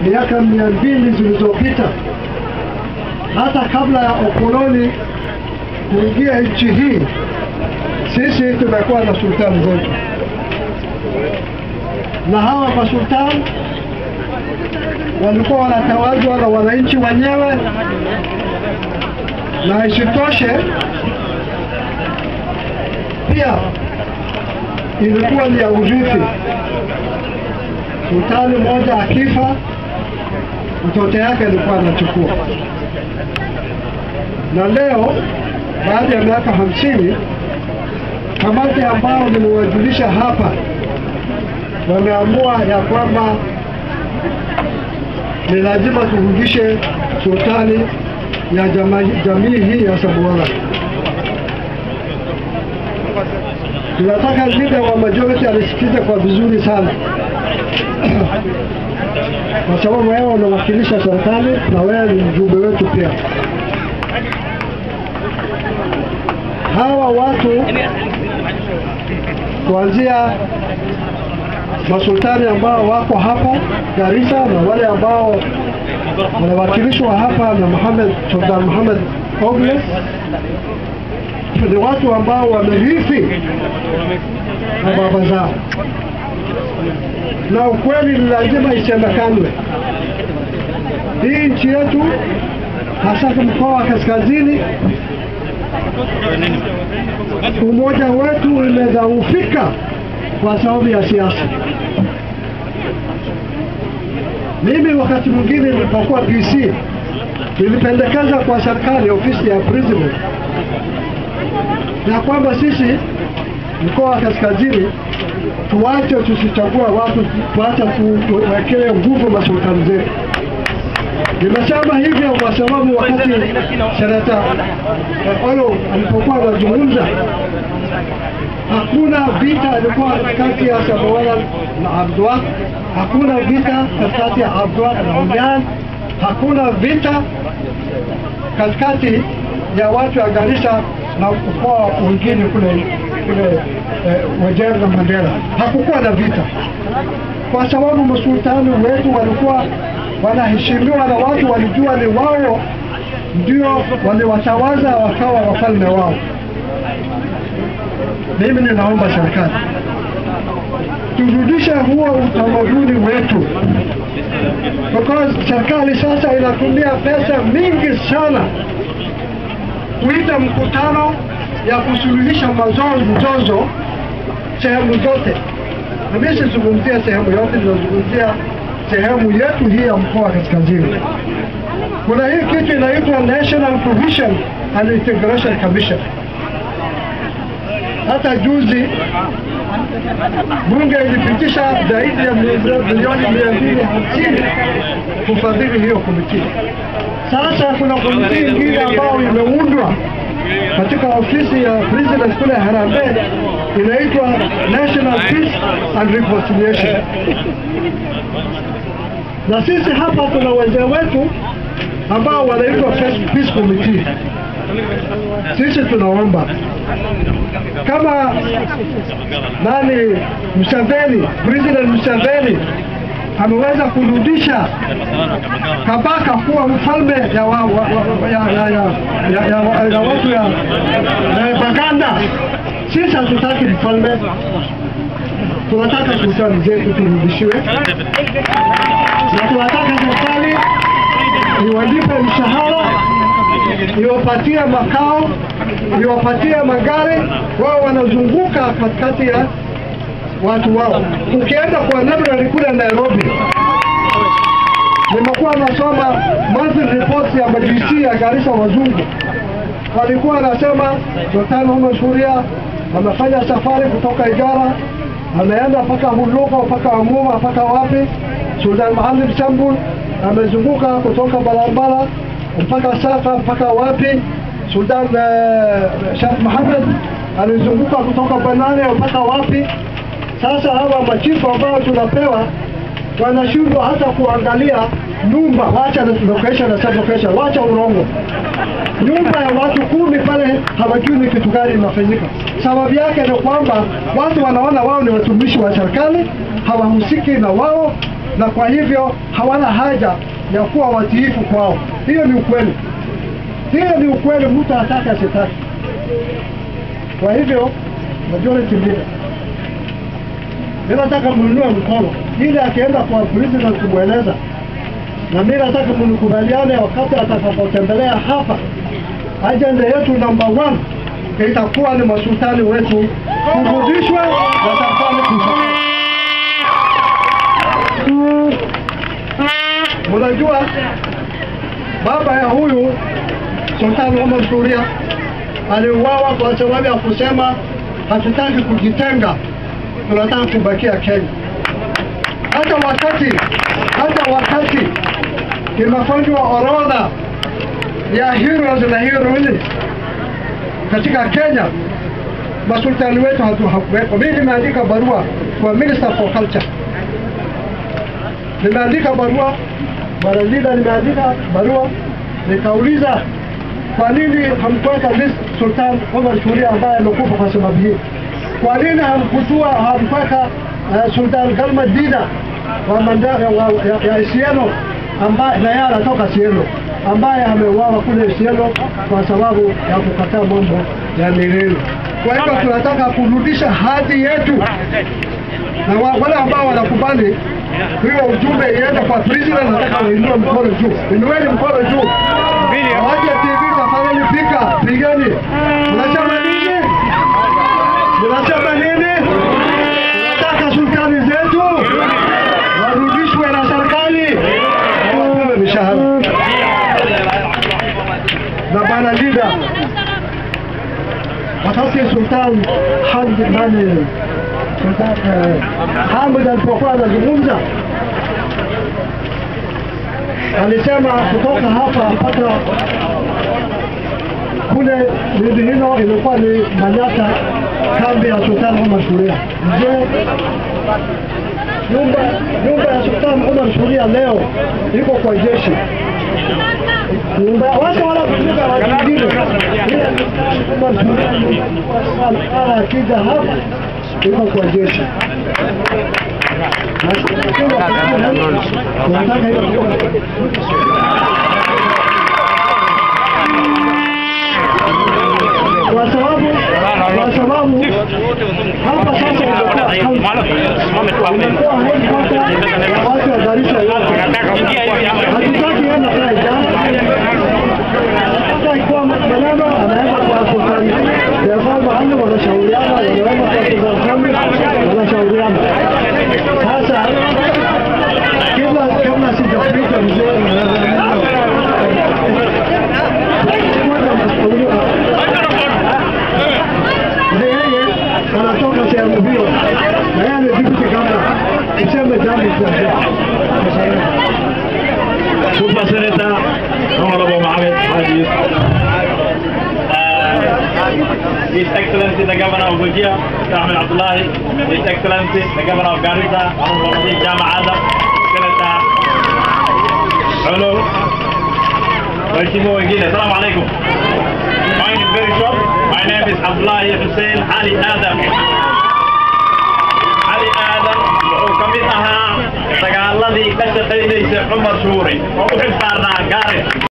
miaka mia mbili zilizopita, hata kabla ya ukoloni kuingia nchi hii, sisi tumekuwa na sultani zetu, na hawa masultani walikuwa wanatawazwa na wananchi wenyewe, na isitoshe pia ilikuwa ni ya urithi. Sultani mmoja akifa, mtoto yake alikuwa anachukua. Na leo baada ya miaka hamsini, kamati ambao nimewajulisha hapa wameamua ya kwamba ni lazima turudishe sultani ya jamii, jamii hii ya Samora. Tunataka leader wa majority alisikize kwa vizuri sana kwa sababu wewe unawakilisha serikali na wewe ni mjumbe wetu pia. Hawa watu kuanzia masultani ambao wako hapa Garissa na wale ambao wanawakilishwa hapa na Muhammad Sultan Muhammad Ogle ni watu ambao wamerithi na baba zao, na ukweli ni lazima isemekanwe. Hii nchi yetu hasa mkoa wa kaskazini, umoja wetu umedhaufika kwa sababu ya siasa. Mimi wakati mwingine nilipokuwa PC nilipendekeza kwa serikali, ofisi ya president, na kwamba sisi mkoa wa kaskazini tuache tusichagua watu, tuache tuwekee nguvu masultani zetu. Nimesema hivyo kwa sababu wakati senata Olo alipokuwa anazungumza, hakuna vita ilikuwa kati ya Samawala na Abdullah, hakuna vita katikati ya Abdullah na Umyan, hakuna vita katikati ya watu wa Garissa na mkoa wengine kule kule eh, Wajir na Mandera. Hakukuwa na vita kwa sababu masultani wetu walikuwa wanaheshimiwa na watu walijua ni wao ndio waliwatawaza wakawa wafalme wao. Mimi ninaomba serikali turudishe huo utamaduni wetu, because serikali sasa inatumia pesa mingi sana kuita mkutano ya kusuluhisha mazozo mzozo sehemu zote, na mimi sizungumzia sehemu yote, ninazungumzia sehemu yetu hii ya mkoa wa kaskazini. Kuna hii kitu inaitwa National Provision and Integration Commission. Hata juzi bunge ilipitisha zaidi ya milioni mia mbili hamsini kufadhili hiyo komiti. Sasa kuna komiti ingine ambayo imeundwa katika ofisi ya president kule Harambee, inaitwa National Peace and Reconciliation na sisi hapa tuna wazee wetu ambao wanaitwa Peace Committee. Sisi tunaomba kama nani Museveni, President Museveni ameweza kurudisha Kabaka kuwa mfalme ya, wa, wa, wa, ya, ya, ya, ya, ya, ya watu ya, ya Baganda. Sisi hatutaki mfalme, tunataka sultani zetu turudishiwe na tunataka serikali iwalipe mshahara, iwapatie makao, iwapatie magari, wao wanazunguka katikati ya watu wao. Ukienda kwa library kule Nairobi, nimekuwa nasoma monthly reports ya majisi ya Garissa wazungu, walikuwa wanasema Sultan Omar Suria amefanya safari kutoka Igara, ameenda mpaka Huluko, mpaka Amuma, mpaka wapi Sultan Mohamed Sambul amezunguka kutoka Balambala mpaka Safa mpaka wapi. Sultan uh, Sheikh Mohamed alizunguka kutoka Banane mpaka wapi. Sasa hawa machifu ambao tunapewa wanashindwa hata kuangalia nyumba, wacha location na sub location, wacha urongo. Nyumba ya watu kumi pale hawajui ni kitu gani inafanyika. Sababu yake ni kwamba watu wanaona wao ni watumishi wa serikali, hawahusiki na wao na kwa hivyo hawana haja ya kuwa watiifu kwao. Hiyo ni ukweli, hiyo ni ukweli, mtu atake asitaki. Kwa hivyo majority leader, mimi nataka mnunue mkono ili akienda kwa president kumweleza, na mimi nataka mnikubaliane wakati atakapotembelea hapa, ajenda yetu number one itakuwa ni masultani wetu kurudishwe na serikali kusafiri. Mnajua baba ya huyu Sultani Omar Suria aliuawa kwa sababu ya kusema hatutaki kujitenga, tunataka kubakia Kenya. Hata wakati hata wakati imefanywa orodha ya heroes na heroines katika Kenya, masultani wetu hatu hakuwekwa. Mimi nimeandika barua kwa Minister for Culture, nimeandika barua Bwana Lida, nimeandika barua nikauliza, kwa nini hamkuweka list Sultan Omar Shuria ambaye amekufa kwa sababu hii? Kwa nini hamkutua hamkuweka uh, Sultan Galma Dina wa Mandara wa, ya, ya Isiolo ambaye na yeye anatoka Isiolo ambaye ameuawa kule Isiolo kwa sababu ya kukataa mambo ya milele. Kwa hivyo tunataka kurudisha hadhi yetu, na wa- wale ambao wanakubali hiyo ujumbe iende kwa president, nataka wainue mkono juu, inueni mkono juu. Waje TV tafadhali, pika pigeni. Mnasema nini? Mnasema nini? Tunataka sultani zetu warudishwe na serikali wapewe mishahara. Na bwana Lida, wakati Sultan Hamd nani Sultan eh, Hamd alipokuwa anazungumza alisema kutoka hapa mpaka kule Lindihino ilikuwa ni Manyata, kambi ya Sultan Omar Shuria. Je, nyumba nyumba ya Sultan Omar Shuria leo iko kwa jeshi nyumba watu wala kutumika watu wengine, ila Omar Shuria ala akija hapa iko kwa jeshi. Tunataka hiyo kwa sababu kwa sababu hapa sasa imekuwa imekuwa headquarter ya watu wa Garissa yote. Hatutaki yeye anakaa jana. Sasa ikiwa maneno anaenda kwa sultani ya kwamba hali wanashauriana, wanaweza kwa sultani wanashauriana. Sasa kila kama sijapita mzee Ndio yeye anatoka sehemu hiyo na yeye amedhibiti kama tuseme jambo kwa Super Senator Honorable Mohammed Haji Yusuf. Uh, His Excellency the Governor of Wajir, Ahmed Abdullahi, His Excellency the Governor of Garissa, Honorable Nabi Jama Adam, Senator Ulu, Mheshimiwa wengine, Assalamu alaikum. Mine is very short. My name is Abdullahi Hussein Ali Adam. Ali Adam wuxuu ka mid ahaa dagaaladii ka shaqaynaysay Cumar Shuuri oo u xilsaarnaa Gaaris